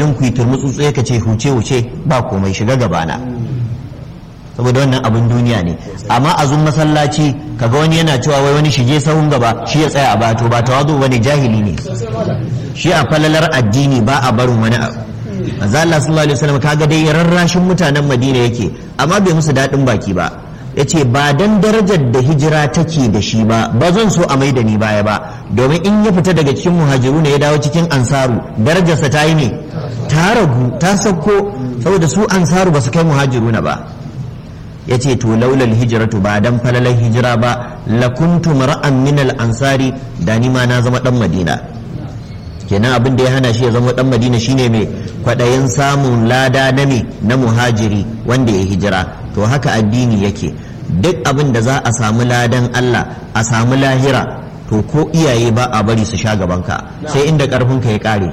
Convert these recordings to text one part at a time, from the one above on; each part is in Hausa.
shagalin ku yi turmutsutsu ka ce huce huce ba komai shiga gabana saboda wannan abin duniya ne amma a zun masallaci kaga wani yana cewa wai wani shige sahun gaba shi ya tsaya a bato ba tawazu bane jahili ne shi a falalar addini ba a barin wani abu manzo Allah sallallahu alaihi wasallam kaga dai rarrashin mutanen Madina yake amma bai musu dadin baki ba yace ba dan darajar da hijira take da shi ba ba zan so a maida ni baya ba domin in ya fita daga cikin muhajiru ne ya dawo cikin ansaru darajarsa ta yi ne ta ragu ta sauko saboda su ansaru ba su kai muhajiruna ba ya ce to laulal hijiratu ba dan falalar hijira ba lakuntu mar'an min al-ansari da ni ma na zama dan madina kenan abin da ya hana shi ya zama dan madina shine mai kwadayin samun lada na me na muhajiri wanda ya hijira to haka addini yake duk abin da za a samu ladan Allah a samu lahira to ko iyaye ba a bari su sha gabanka sai inda karfinka ya kare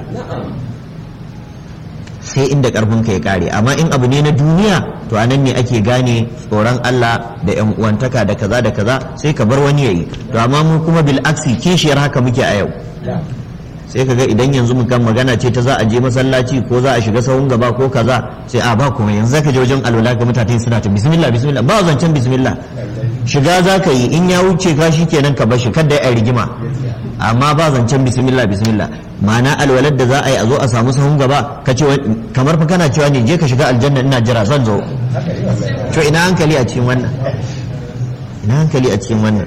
sai inda karfinka ya kare amma in abu ne na duniya to anan ne ake gane tsoron Allah da yan uwantaka da kaza da kaza sai ka bar wani yayi to amma mu kuma bil aksi kishiyar haka muke a yau sai kaga idan yanzu mu kan magana ce ta za a je masallaci ko za a shiga sahun gaba ko kaza sai a ba kuma yanzu zaka je wajen alwala ga mutane suna ta bismillah bismillah ba zancen bismillah shiga zaka yi in ya wuce ka kenan ka bar shi kada ya rigima amma ba zancen bismillah bismillah ma'ana alwalar da za a yi a zo a samu sahun gaba ka ce kamar fa kana cewa ne je ka shiga aljanna ina jira zan zo to ina hankali a cikin wannan ina hankali a cikin wannan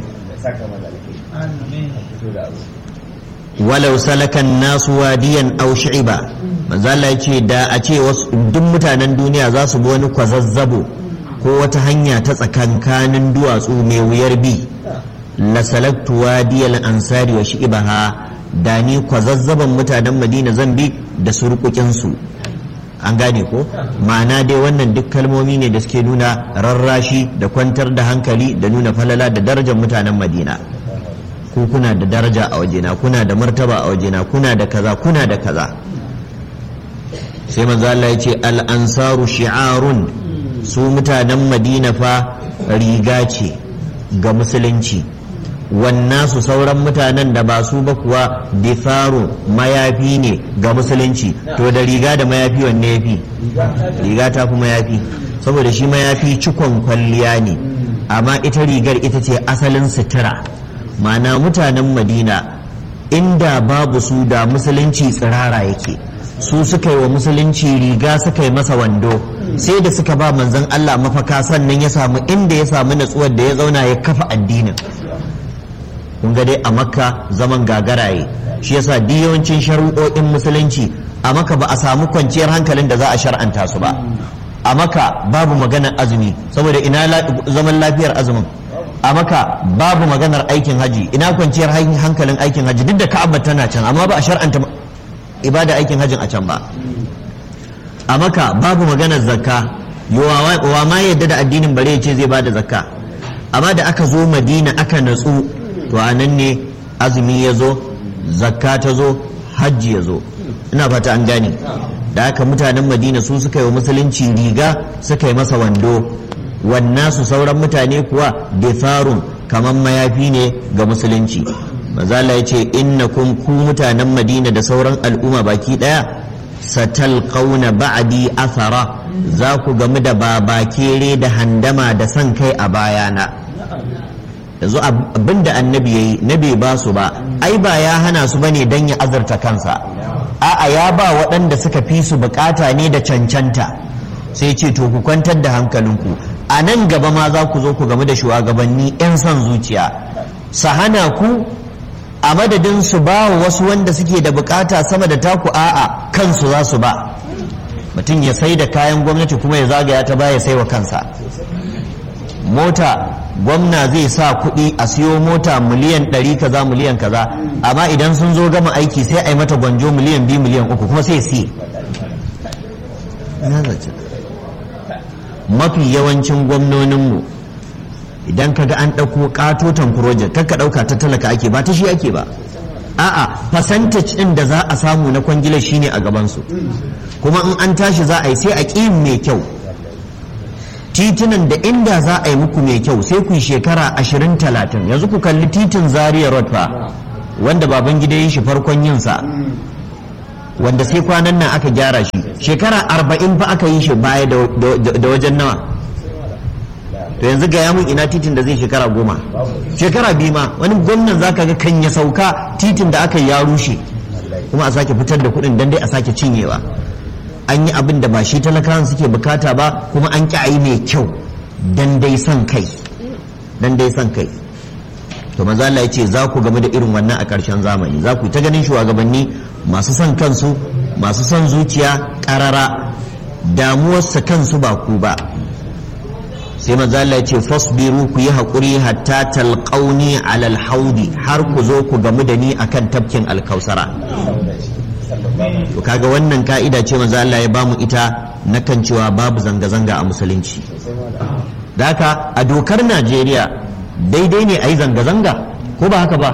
walau salakan nasu wadiyan aw shi'ba manzo Allah yace da a ce wasu duk mutanen duniya za su bi wani kwazazzabo ko wata hanya ta tsakankanin duwatsu mai wuyar bi la salaktu wadiyal ansari wa shi'baha da ni kwazazzaban mutanen Madina zan bi da surkukin su an gane ko ma'ana dai wannan duk kalmomi ne da suke nuna rarrashi da kwantar da hankali da nuna falala da darajar mutanen Madina ku kuna da daraja a wajena kuna da martaba a wajena kuna da kaza kuna da kaza sai manzo Allah ya ce al ansaru shi'arun su mutanen Madina fa riga ce ga musulunci su sauran mutanen da ba su ba kuwa difaru mayafi ne ga musulunci to da riga da mayafi wanne ya fi riga ta fi mayafi saboda shi mayafi cikon kwalliya ne amma ita rigar ita ce asalin sutura ma'ana mutanen madina inda babu su da musulunci tsirara yake su suka yi wa musulunci riga suka yi masa wando sai da suka ba manzon Allah mafaka sannan ya samu inda ya samu natsuwar da ya zauna ya kafa addinin kun ga dai a makka zaman gagaraye shi yasa duk yawancin shari'o'in musulunci a maka ba a samu kwanciyar hankalin da za a shar'anta su ba a maka babu maganar azumi saboda ina zaman lafiyar azumin a maka babu maganar aikin haji ina kwanciyar hankalin aikin haji duk da ka'aba tana can amma ba a shar'anta ibada aikin hajin a can ba a maka babu maganar zakka wa ma yadda da addinin bare ce zai bada zakka amma da aka zo madina aka natsu to a nan ne azumi ya zo zakka ta zo hajji ya zo ina fata an gane da haka mutanen madina su suka yi wa musulunci riga suka yi masa wando wannan su sauran mutane kuwa difarun kamar mayafi ne ga musulunci mazala ya ce innakum ku mutanen madina da sauran al'umma baki daya satalqauna ba'di athara za ku gamu da babakere da handama da san kai a bayana yanzu abinda annabi yayi na bai ba su ba ai ba ya hana su bane dan ya azurta kansa a'a ya ba waɗanda suka fi su bukata ne da cancanta sai ce to ku kwantar da hankalinku a nan gaba ma za ku zo ku game da shugabanni 'yan son zuciya su hana ku a madadin su ba wa wasu wanda suke da bukata sama da taku a'a kansu za su ba mutum ya sai da kayan gwamnati kuma ya zagaya ta baya sai wa kansa mota gwamna zai sa kuɗi a siyo mota miliyan ɗari kaza miliyan kaza amma idan sun zo gama aiki sai a yi mata gwanjo miliyan biyu miliyan uku kuma sai siye mafi yawancin gwamnoninmu idan ka ga an ɗauko ƙatoton project kakka ɗauka ta talaka ake ba ta shi ake ba a'a percentage ɗin da za a samu na kwangila shine a gabansu kuma in an tashi za a yi sai a ƙi mai kyau titunan da inda za a yi muku mai kyau sai ku shekara ashirin talatin yanzu ku kalli titin zaria road fa wanda baban gida yi shi farkon yinsa wanda sai kwanan nan aka gyara shi shekara arba'in fa aka yi shi baya da wajen nawa to yanzu ga mun ina titin da zai shekara goma shekara biyu ma wani gwamnan zaka ga kan ya sauka titin da aka yi ya rushe kuma a sake fitar da kuɗin dan dai a sake cinyewa an yi abin da ba shi talakawan suke bukata ba kuma an ƙi a yi mai kyau dan dai son kai dan dai son kai to maza Allah ya ce za ku game da irin wannan a ƙarshen zamani za ku ta ganin shugabanni masu son kansu masu son zuciya ƙarara damuwarsa kansu ba ku ba sai maza Allah ya ce fasbiru ku yi haƙuri hatta talqauni alal haudi har ku zo ku gamu da ni akan tafkin alkausara to kaga wannan ka'ida ce maza Allah ya bamu ita na kan cewa babu zanga-zanga a musulunci da haka a dokar Najeriya daidai ne a yi zanga-zanga ko ba haka ba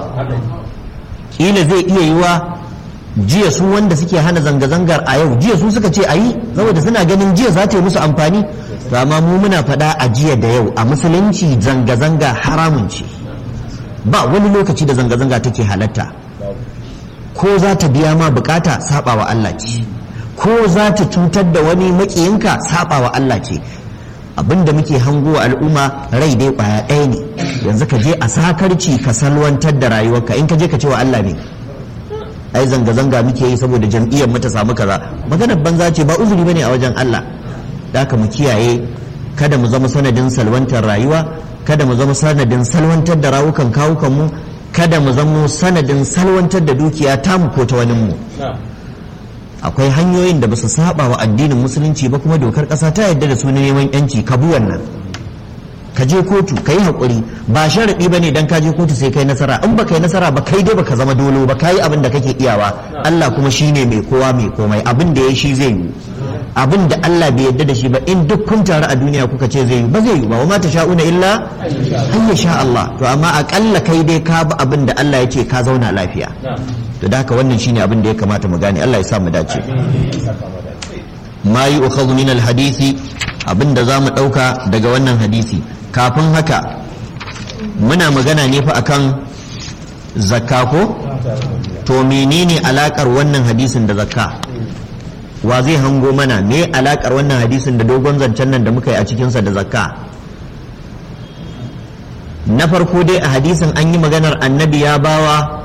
kila zai iya yiwa jiya su wanda suke hana zanga-zangar a yau jiya su suka ce a yi saboda suna ganin jiya za ta yi musu amfani to amma mu muna faɗa a jiya da yau a musulunci zanga-zanga haramun ce ba wani lokaci da zanga-zanga take halatta ko za ta biya ma bukata saba wa Allah ce ko za ta cutar da wani makiyinka saba wa Allah ce abinda muke hango wa al'umma rai dai kwaya ɗaya ne yanzu ka je a sakarci ka salwantar da rayuwarka in ka je ka ce wa Allah ne ai zanga-zanga muke yi saboda jam'iyyar mu ta samu kaza maganar banza ce ba uzuri bane a wajen Allah da mu kiyaye kada mu zama sanadin salwantar rayuwa kada mu zama sanadin salwantar da rawukan kawukan mu kada mu zama sanadin salwantar da dukiya tamu ko ta wani mu akwai hanyoyin da ba su saba wa addinin musulunci ba kuma dokar ƙasa ta yadda da su na neman yanci ka bi wannan ka je kotu ka yi haƙuri ba sharaɗi ba ne don ka je kotu sai kai nasara in ba kai nasara ba kai dai baka zama dolo ba ka yi abin da kake iyawa Allah kuma shi ne mai kowa mai komai abin da ya shi zai yi abin da Allah bai yadda da shi ba in duk kun taru a duniya kuka ce zai yi ba zai yi ba wa ma sha'una illa an ya sha Allah to amma aƙalla kai dai ka bi abin da Allah ya ce ka zauna lafiya to da haka wannan shine abin da ya kamata mu gane Allah ya sa mu dace ma yi ukhadhu min alhadisi abin da zamu dauka daga wannan hadisi kafin haka muna magana ne fa akan zakka ko to menene alakar wannan hadisin da zakka wa zai hango mana me alakar wannan hadisin da dogon zancen nan da muka yi a cikinsa da zakka na farko dai a hadisin an yi maganar annabi ya bawa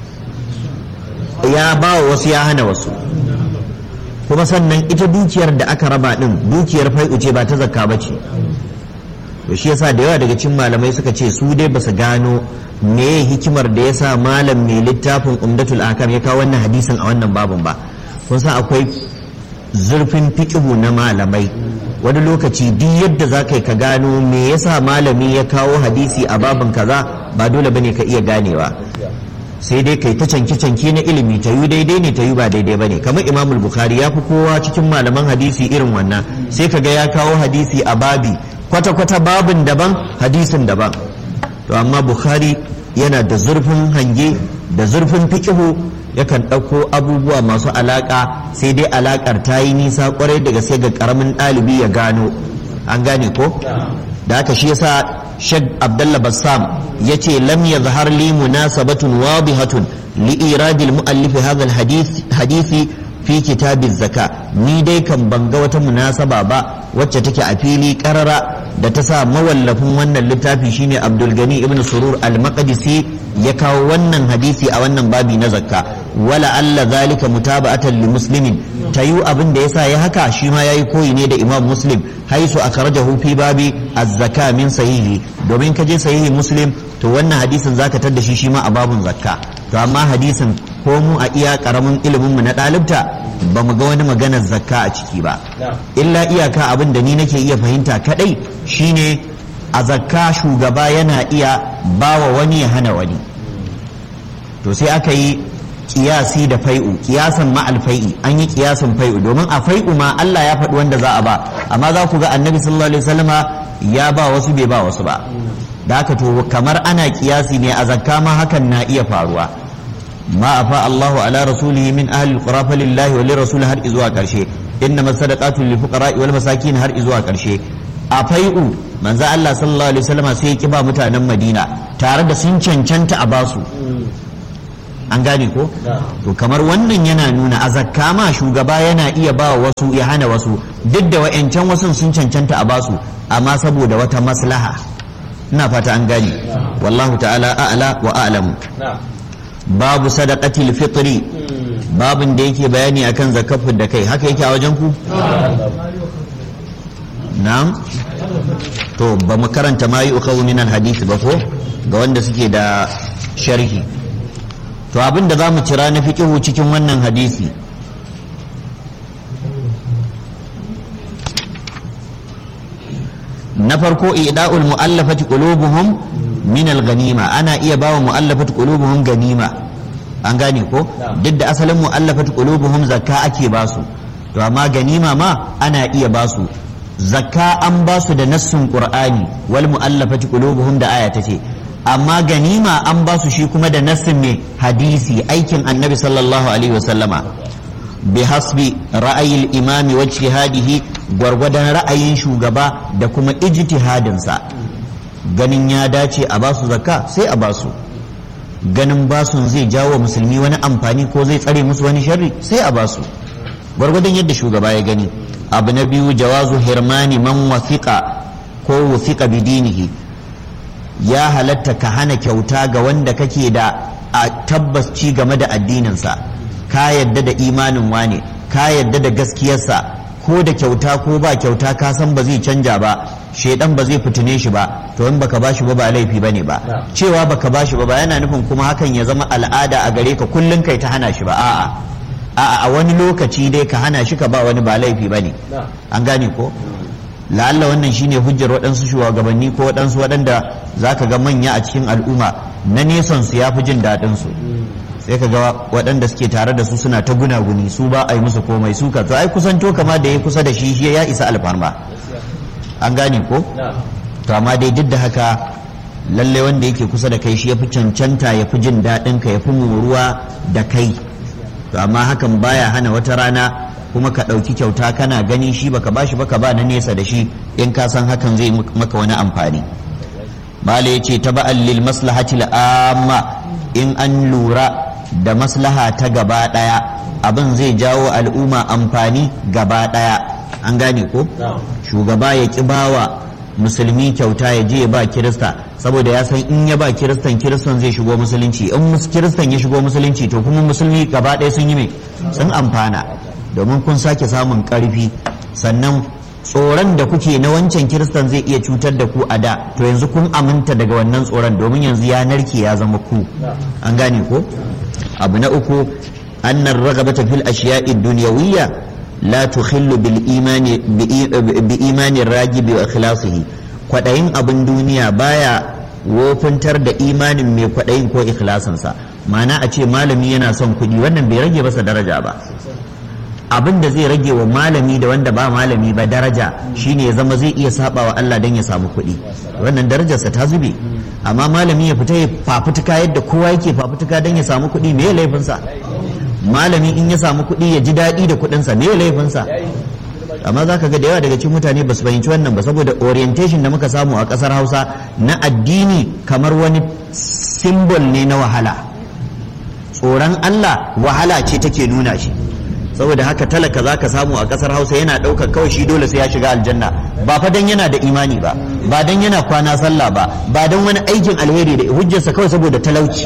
ya ba wa wasu ya hana wasu kuma sannan ita dukiyar da aka raba din dukiyar fai'u ce ba ta zakka ba ce to shi yasa da yawa daga cikin malamai suka ce su dai basu gano me hikimar da yasa malam mai littafin umdatul akam ya kawo wannan hadisin a wannan babun ba kun san akwai zurfin fiqhu na malamai wani lokaci duk yadda za ka yi ka gano me yasa malami ya kawo hadisi a babin kaza ba dole bane ka iya ganewa sai dai kai ta canke-canke na ilimi ta yi daidai ne ta yi ba daidai ba ne kamar imamul bukhari ya fi kowa cikin malaman hadisi irin wannan sai kaga ya kawo hadisi a babi kwata-kwata babin daban hadisin daban to amma bukhari yana da zurfin hange da zurfin fikihu yakan ɗauko abubuwa masu alaƙa sai dai alaƙar ta yi nisa kwarai daga sai ga ƙaramin ɗalibi ya gano an gane ko da haka shi yasa Sheikh Abdullah Bassam yace lam yazhar li munasabatun wadihatun li iradil muallif hadha hadisi fi kitab zaka ni dai kan banga wata munasaba ba wacce take a fili karara da ta sa mawallafin wannan littafi shine Abdul Gani ibn Surur al-Maqdisi ya kawo wannan hadisi a wannan babi na zakka wala alla zalika mutaba'atan li muslimin tayu abin da yasa ya haka shi ma yayi koyi ne da Imam Muslim haisu akhrajahu fi babi az-zaka min sahihi domin ka je sahihi Muslim to wannan hadisin zaka tar da shi shi ma a babun zakka to amma hadisin ko mu a iya karamin ilimin mu na dalibta ba mu ga wani maganar zakka a ciki ba illa iyaka abin da ni nake iya fahimta kadai shine a zakka shugaba yana iya bawa wani ya hana wani to sai aka yi kiyasi da fai'u kiyasan ma'al fai'i an yi kiyasan fai'u domin a fai'u ma Allah ya faɗi wanda za a ba amma za ku ga annabi sallallahu alaihi wasallama ya ba wasu bai ba wasu ba da haka to kamar ana kiyasi ne a zakka ma hakan na iya faruwa ma afa Allahu ala rasulihi min ahli alqura lillahi wa lirrasul har izuwa karshe inna masadaqatu lil fuqara wal masakin har izuwa karshe a fai'u manzo Allah sallallahu alaihi wasallama sai ya kiba mutanen Madina tare da sun cancanta a basu an gane ko to kamar wannan yana nuna a zakka ma shugaba yana iya ba wasu ya hana wasu duk da wa'yancan wasu sun cancanta a basu amma saboda wata maslaha ina fata an gane wallahu ta'ala a'la wa a'lamu babu sadaqatil fitri babin da yake bayani akan zakafin da kai haka yake a wajen ku na'am to ba mu karanta ma yi ukawu min hadisi ba ko ga wanda suke da sharhi to abin da za mu cira na fiqihu cikin wannan hadisi na farko ida'ul mu'allafati qulubuhum min al-ganima ana iya bawa mu'allafati qulubuhum ganima an gane ko duk da asalin mu'allafati qulubuhum zakka ake basu to amma ganima ma ana iya basu zakka an basu da nassun qur'ani wal mu'allafati qulubuhum da aya tace amma ganima an basu shi kuma da nassin mai hadisi aikin annabi sallallahu alaihi wasallama bi hasbi ra'ayil imami wa ijtihadihi gwargwadon ra'ayin shugaba da kuma ijtihadinsa ganin ya dace a basu zakka sai a basu ganin basun zai jawo musulmi wani amfani ko zai tsare musu wani sharri sai a basu gwargwadon yadda shugaba ya gani abu na biyu jawazu hirmani man wasiqa ko wasiqa bidinihi ya halatta ka hana kyauta ga wanda kake da a tabbas ci game da addininsa ka yadda da imanin wane ka yadda da gaskiyarsa ko da kyauta ko ba kyauta ka san ba zai canja ba shaidan ba zai fitine shi ba to in baka bashi ba ba laifi bane ba cewa baka bashi ba ba yana nufin kuma hakan ya zama al'ada a gare ka kullun kai ta hana shi ba a'a a'a a wani lokaci dai ka hana shi ka ba wani ba laifi bane an gane ko la'alla wannan shine hujjar waɗansu shugabanni ko waɗansu waɗanda zaka ga manya a cikin al'umma na nesan su yafi jin daɗin su sai ka ga waɗanda suke tare da su suna ta gunaguni su ba a yi musu komai su ka to ai kusanto kama da ya kusa da shi shi ya isa alfarma an gane ko to amma dai duk da haka lalle wanda yake kusa da kai shi ya fi cancanta ya fi jin daɗin ka ya fi moruwa da kai to amma hakan baya hana wata rana kuma ka ɗauki kyauta kana gani shi baka bashi baka ba na nesa da shi in ka san hakan zai maka wani amfani bala ya ce taba'an lil maslahati amma in an lura da maslaha ta gaba ɗaya abin zai jawo al'umma amfani gaba ɗaya an gane ko shugaba ya ƙi bawa musulmi kyauta ya je ya ba kirista saboda ya san in ya ba kiristan kiristan zai shigo musulunci in kiristan ya shigo musulunci to kuma musulmi gaba ɗaya sun yi mai sun amfana domin kun sake samun ƙarfi sannan tsoron da kuke na wancan kiristan zai iya cutar da ku a da to yanzu kun aminta daga wannan tsoron domin yanzu ya narke ya zama ku an gane ko abu na uku annar ragabata fil ashiya'i dunyawiyya la tukhillu bil imani bi imani ragibi wa ikhlasihi kwadayin abin duniya baya wofintar da imanin mai kwadayin ko ikhlasinsa ma'ana a ce malami yana son kuɗi wannan bai rage masa daraja ba abin da zai rage wa malami da wanda ba malami ba daraja shine ya zama zai iya saba wa Allah don ya samu kuɗi wannan darajarsa ta zube amma malami ya fita ya fafutuka yadda kowa yake fafutuka don ya samu kuɗi me laifinsa malami in ya samu kuɗi ya ji daɗi da kuɗinsa me laifinsa amma za ka ga da yawa daga cikin mutane ba su fahimci wannan ba saboda orientation da muka samu a ƙasar hausa na addini kamar wani simbol ne na wahala tsoron Allah wahala ce take nuna shi saboda haka talaka za ka samu a kasar hausa yana ɗaukar kawai shi dole sai ya shiga aljanna ba fa dan yana da imani ba ba dan yana kwana sallah ba ba dan wani aikin alheri da hujjarsa kawai saboda talauci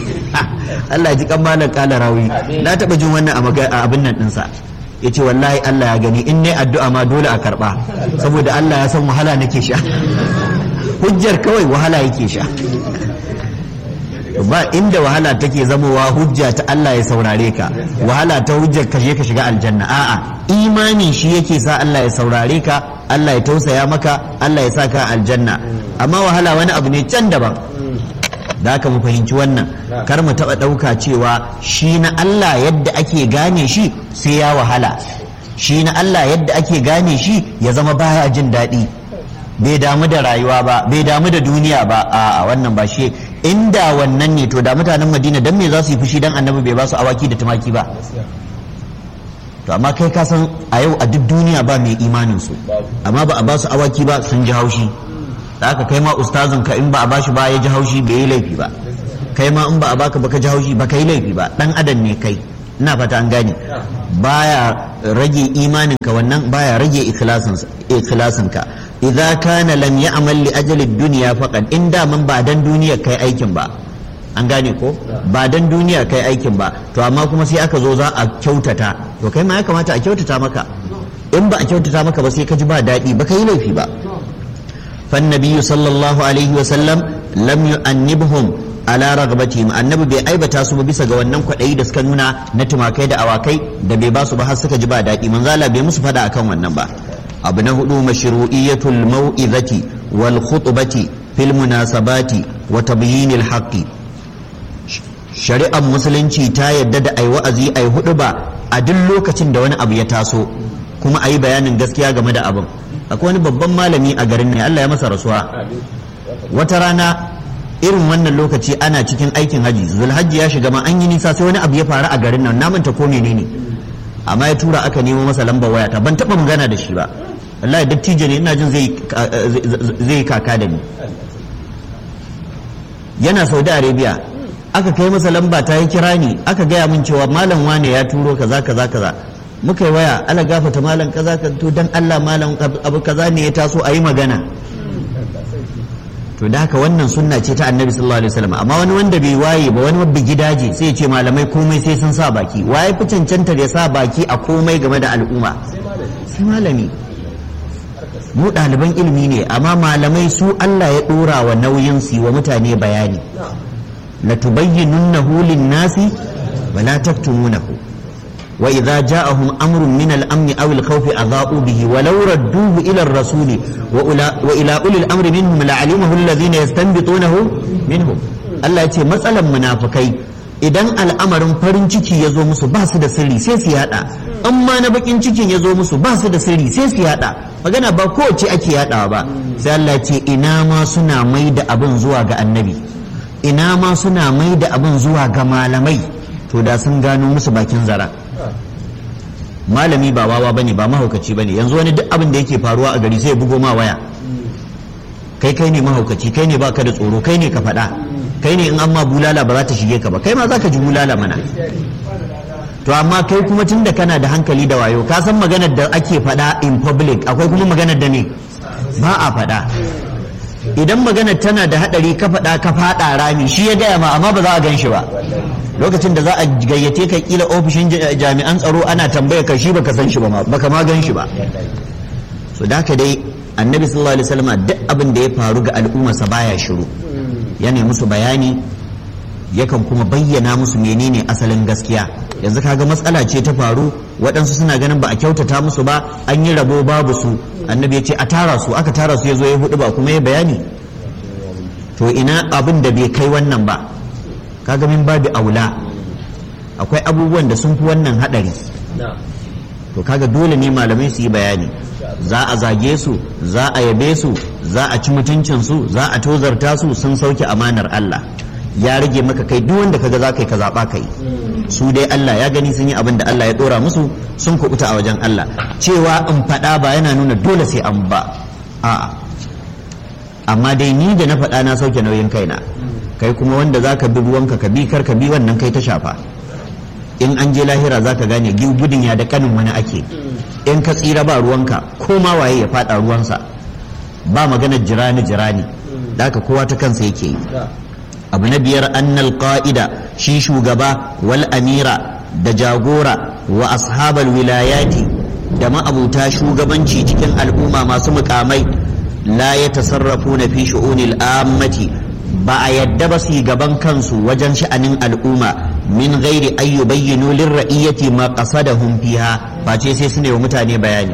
Allah ji kan malam kala rawi na taɓa jin wannan a abin nan ɗinsa ya ce wallahi Allah ya gani in ne addu'a ma dole a karɓa saboda Allah ya san wahala nake sha hujjar kawai wahala yake sha ba inda wahala take zamowa hujja ta Allah ya saurare ka wahala ta hujjar ka je ka shiga aljanna a'a imani shi yake sa Allah ya saurare ka Allah ya tausaya maka Allah ya sa ka aljanna amma wahala wani abu ne can daban da haka mu fahimci wannan kar mu taba dauka cewa shi na Allah yadda ake gane shi sai ya wahala shi na Allah yadda ake gane shi ya zama baya jin daɗi bai damu da rayuwa ba bai damu da duniya ba a wannan ba shi inda wannan ne to da mutanen madina dan me za su yi fushi dan annabi bai ba su awaki da tumaki ba to amma kai ka san a yau a duk duniya ba mai imanin su amma ba a ba su awaki ba sun ji haushi da haka kai ma ustazin ka in ba a ba shi ba ya ji haushi bai yi laifi ba kai ma in ba a baka baka ji haushi baka yi laifi ba dan adam ne kai ina fata an gane baya rage imaninka wannan baya rage ikhlasinka idza kana lam ya'mal li ajali dunya faqad in da man ba dan duniya kai aikin ba an gane ko ba dan duniya kai aikin ba to amma kuma sai aka zo za a kyautata to kai ma ya kamata a kyautata maka in ba a kyautata maka ba sai ka ji ba daɗi ba ka yi laifi ba فالنبي صلى الله عليه وسلم لم يؤنبهم ala ragabatihim annabi bai aibata su ba bisa ga wannan kwaɗayi da suka nuna na tumakai da awakai da bai ba su ba har suka ji ba daɗi manzo Allah bai musu fada akan wannan ba abu na hudu mashru'iyatul mau'izati wal khutbati fil munasabati wa tabyinil haqqi shari'ar musulunci ta yadda da ai wa'azi ai hudu ba a duk lokacin da wani abu ya taso kuma ayi bayanin gaskiya game da abin akwai wani babban malami a garin ne Allah ya masa rasuwa wata rana irin wannan lokaci ana cikin aikin haji zulhajji ya shiga ma an yi nisa sai wani abu ya faru a garin nan na manta ko menene amma ya tura aka nemo masa lambar waya ta ban taba magana da shi ba wallahi dattijo ne ina jin zai kaka da ni yana saudi arabia aka kai masa lamba ta yi kira ni aka gaya min cewa malam wane ya turo kaza kaza kaza muka yi waya ala gafata malam kaza ka to dan Allah malam abu kaza ne ya taso a yi magana to da haka wannan sunna ce ta annabi sallallahu alaihi wasallam amma wani wanda bai waye ba wani wabbi gidaje sai ya ce malamai komai sai sun sa baki waye fi cancantar ya sa baki a komai game da al'umma sai malami mu ɗaliban ilimi ne amma malamai su Allah ya ɗora wa nauyin su wa mutane bayani la tubayyinunnahu lin-nasi wa la taktumunahu وإذا جاءهم أمر من الأمن أو الخوف أضاءوا به ولو ردوه إلى الرسول وإلى أولي الأمر منهم لعلمه الذين يستنبطونه منهم الله يتي مسألة منافقين idan al'amarin farin ciki ya zo musu ba su da sirri sai su yada amma na bakin cikin ya zo musu ba su da sirri sai su yada magana ba kowace ake yadawa ba sai Allah ce ina ma suna mai da abin zuwa ga annabi ina ma suna mai da abin zuwa ga malamai to da sun gano musu bakin zara malami ba wawa bane ba mahaukaci bane yanzu wani duk abin da yake faruwa a gari sai ya bugo ma waya kai kai ne mahaukaci kai ne baka da tsoro kai ne ka faɗa kai ne in amma bulala ba za ta shige ka ba kai ma za ka ji bulala mana to amma kai kuma tun da kana da hankali da wayo ka san maganar da ake faɗa in public akwai kuma maganar da ne ba a faɗa idan maganar tana da haɗari ka faɗa ka faɗa rami shi ya gaya ma amma ba za a gan shi ba lokacin da za a gayyace ka kila ofishin jami'an tsaro ana tambaya ka shi baka san shi ba baka ma gan shi ba so da haka dai annabi sallallahu alaihi wasallam duk abin da ya faru ga al'ummarsa baya shiru yana musu bayani yakan kuma bayyana musu menene asalin gaskiya yanzu kaga matsala ce ta faru waɗansu suna ganin ba a kyautata musu ba an yi rabo babu su annabi ya ce a tara su aka tara su ya zo ya hudu ba kuma ya bayani to ina abin da bai kai wannan ba kaga min babu aula akwai abubuwan da sun fi wannan hadari to kaga dole ne malamai su yi bayani za a zage su za a yabe su za a ci mutuncin su za a tozarta su sun sauke amanar Allah ya rage maka kai duk wanda kaga za ka yi ka zaɓa kai su dai Allah ya gani sun yi abin da Allah ya ɗora musu sun kuɓuta a wajen Allah cewa in faɗa ba yana nuna dole sai an ba a'a amma dai ni da na faɗa na sauke nauyin kaina kai kuma wanda za ka bi ruwanka ka bi kar ka bi wannan kai ta shafa in an je lahira za ka gane gudun ya da kanin wani ake in ka tsira ba ruwanka ko ma waye ya faɗa ruwansa ba maganar jirani jirani da haka kowa ta kansa yake yi abu na biyar annal qa'ida shi shugaba wal amira da jagora wa ashabal wilayati da ma'abuta shugabanci cikin al'umma masu mukamai la ya tasarrafu na fi shu'unil ammati ba a yadda ba su gaban kansu wajen sha'anin al'umma min gairi ayyu bayyinu lirra'iyyati ma qasadahum fiha face sai su ne wa mutane bayani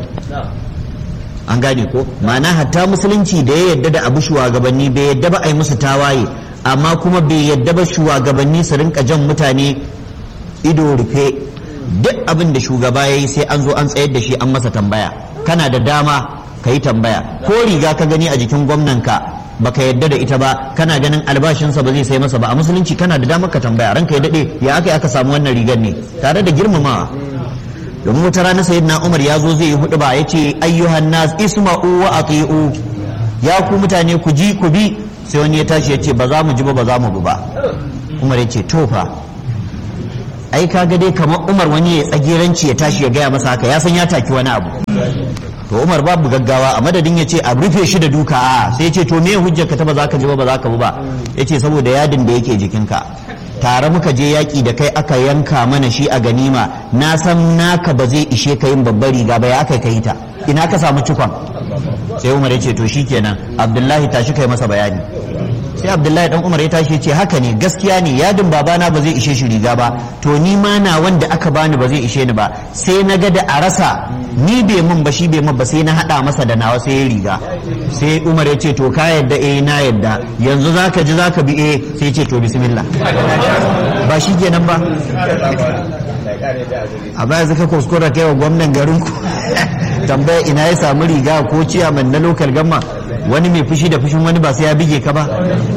an gane ko ma'ana hatta musulunci da ya yadda da abu shugabanni bai yadda ba a yi musu tawaye amma kuma bai yadda ba shugabanni su rinka jan mutane ido rufe duk abin da shugaba ya yi sai an zo an tsayar da shi an masa tambaya kana da dama ka yi tambaya ko riga ka gani a jikin gwamnanka baka yadda da ita ba kana ganin albashinsa ba zai sai masa ba a musulunci kana da damar ka tambaya ranka ya dade ya aka aka samu wannan rigar ne tare da girmamawa domin wata rana sayyidina Umar ya zo zai yi hudu ba yace ayyuhan nas isma'u wa ati'u ya ku mutane ku ji ku bi sai wani ya tashi ya ce ba za mu ji ba ba za mu bi ba umar ya ce tofa ai kaga dai kamar umar wani ya tsagiranci ya tashi ya gaya masa haka ya san ya taki wani abu to umar babu gaggawa a madadin ya ce a rufe shi da duka a sai ce to me hujjar ka ta ba za ka ji ba ba za ka bu ba ya ce saboda yadin da yake jikinka tare muka je yaƙi da kai aka yanka mana shi a ganima na san naka ba zai ishe ka yin babbar riga ba ya aka kai ta ina ka samu cikon sai umar ya ce to shikenan abdullahi tashi kai masa bayani sai abdullahi dan umar ya tashi ce haka ne gaskiya ne yadin babana ba zai ishe shi riga ba to ni ma na wanda aka bani ba zai ishe ni ba sai na ga da a rasa ni bai mun ba shi bai mun ba sai na hada masa da nawa sai ya riga sai umar ya ce to ka yadda eh na yadda yanzu zaka ji zaka bi eh sai ce to bismillah ba shi kenan ba a baya zaka kuskura kai wa gwamnan garin ku tambaya ina ya samu riga ko ciyaman na lokal gamma wani mai fushi da fushin wani ba sai ya bige ka ba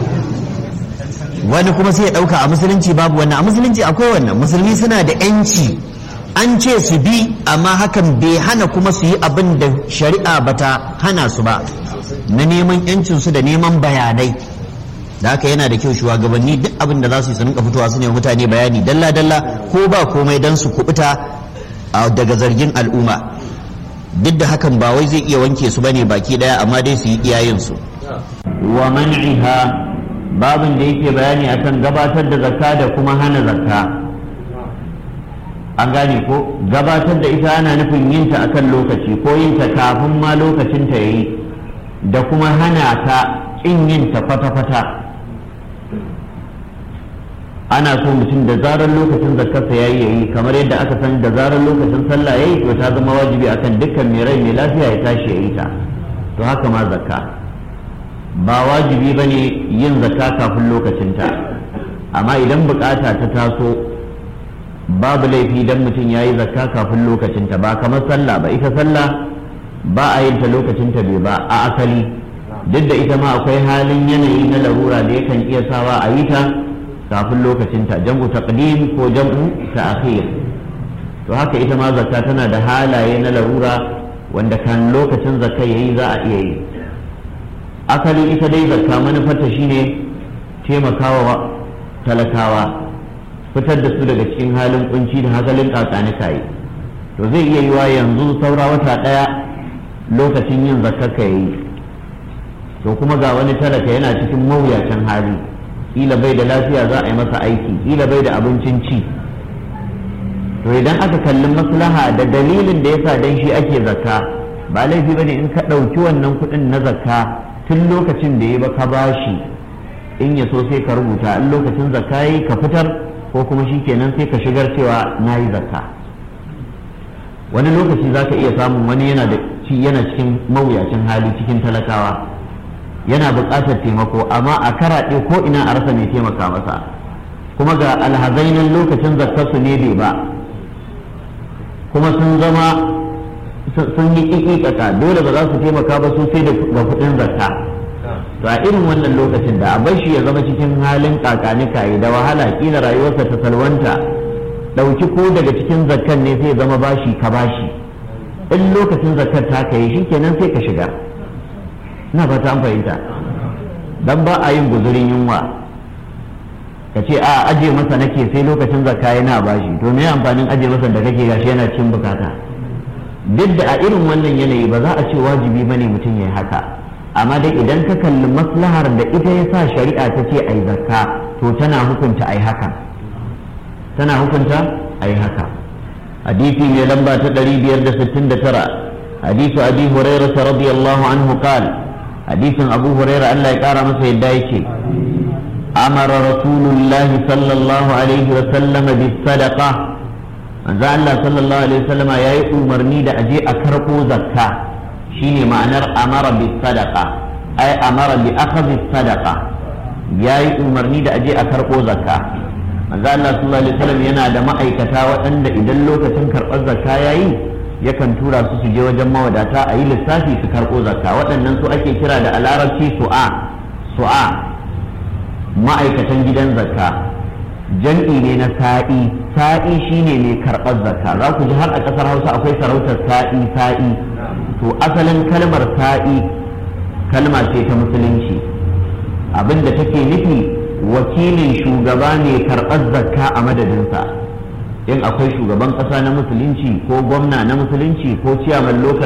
wani kuma sai ya dauka a musulunci babu wannan a musulunci akwai wannan musulmi suna da yanci an ce su bi amma hakan bai hana kuma su yi abin da shari'a bata hana su ba na neman yancin su da neman bayanai da haka yana da kyau shugabanni duk abin da za su yi su rinka fitowa su ne mutane bayani dalla dalla ko ba komai dan su kubuta daga zargin al'umma duk da hakan ba wai zai iya wanke su bane baki daya amma dai su yi iyayen su wa man'iha babin da yake bayani akan gabatar da zakka da kuma hana zakka an gane ko gabatar da ita ana nufin yin ta akan lokaci ko yin ta kafin ma lokacin ta yayi da kuma hana ta kin yin ta kwata-kwata ana so mutum da zarar lokacin zakkarsa ya yi yayi kamar yadda aka san da zarar lokacin sallah ya yi to ta zama wajibi akan dukkan mai rai mai lafiya ya tashi ya yi ta to haka ma zakka ba wajibi ba ne yin zakka kafin lokacinta amma idan bukata ta taso babu laifi idan mutum ya yi zakka kafin lokacinta ba kamar sallah ba ita sallah ba a yin ta lokacinta bai ba a asali duk da ita ma akwai halin yanayi na larura da yakan iya sawa a yi ta kafin lokacinta jam'u taqdim ko jam'u ta'khir to haka ita ma zakka tana da halaye na larura wanda kan lokacin zakka yayi za a iya yi asali ita dai zakka manufarta shine taimakawa talakawa fitar da su daga cikin halin kunci da hakalin kakani kai to zai iya yiwa yanzu saura wata daya lokacin yin zakka ka yi to kuma ga wani talaka yana cikin mawuyacin hali kila bai da lafiya za a yi masa aiki kila bai da abincin ci to idan aka kalli maslaha da dalilin da yasa dan shi ake zakka ba laifi bane in ka ɗauki wannan kuɗin na zakka tun lokacin da ya ba ka bashi in ya so sai ka rubuta in lokacin zakka yi ka fitar ko kuma shi kenan sai ka shigar cewa na yi zakka wani lokaci za ka iya samun wani yana da yana cikin mawuyacin hali cikin talakawa yana buƙatar taimako amma a karaɗe ko ina a rasa mai taimaka masa kuma ga alhazainin lokacin zakkarsu ne bai ba kuma sun zama sun yi ƙiƙiƙaka dole ba za su taimaka ba su sai da kuɗin zakka to a irin wannan lokacin da a bar shi ya zama cikin halin kakanikaye da wahala kila rayuwarsa ta salwanta ɗauki ko daga cikin zakkan ne sai zama bashi ka bashi in lokacin zakkar ta kai shi kenan sai ka shiga ina fata an fahimta dan ba a yin guzurin yunwa ka ce a aje masa nake sai lokacin zakka yana bashi to me amfanin aje masa da kake gashi yana cikin bukata duk da a irin wannan yanayi ba za a ce wajibi bane mutum ya haka amma dai idan ka kalli maslahar da ita ya sa shari'a ta ce ai zakka to tana hukunta ai haka tana hukunta ai haka hadisi mai lamba ta 569 hadisu abi hurairah radiyallahu anhu qala hadisin abu huraira Allah ya kara masa yadda yake amara rasulullahi sallallahu alaihi wa sallama bis sadaqa manzo Allah sallallahu alaihi wa sallama yayi umarni da aje a karbo zakka shine ma'anar amara bis sadaqa ai amara bi akhdhi sadaqa yayi umarni da aje a karbo zakka manzo Allah sallallahu alaihi wa sallam yana da ma'aikata waɗanda idan lokacin karɓar zakka yayi yakan tura su su je wajen mawadata a yi lissafi su karɓo zakka waɗannan su ake kira da a larabci su'a su'a ma'aikatan gidan zakka jam'i ne na sa'i sa'i shine mai karɓar zakka za ku ji har a ƙasar hausa akwai sarautar sa'i sa'i to asalin kalmar sa'i kalma ce ta musulunci abin da take nufi wakilin shugaba ne karɓar zakka a madadinsa in akwai shugaban ƙasa na musulunci ko gwamna na musulunci ko ciyaman lokal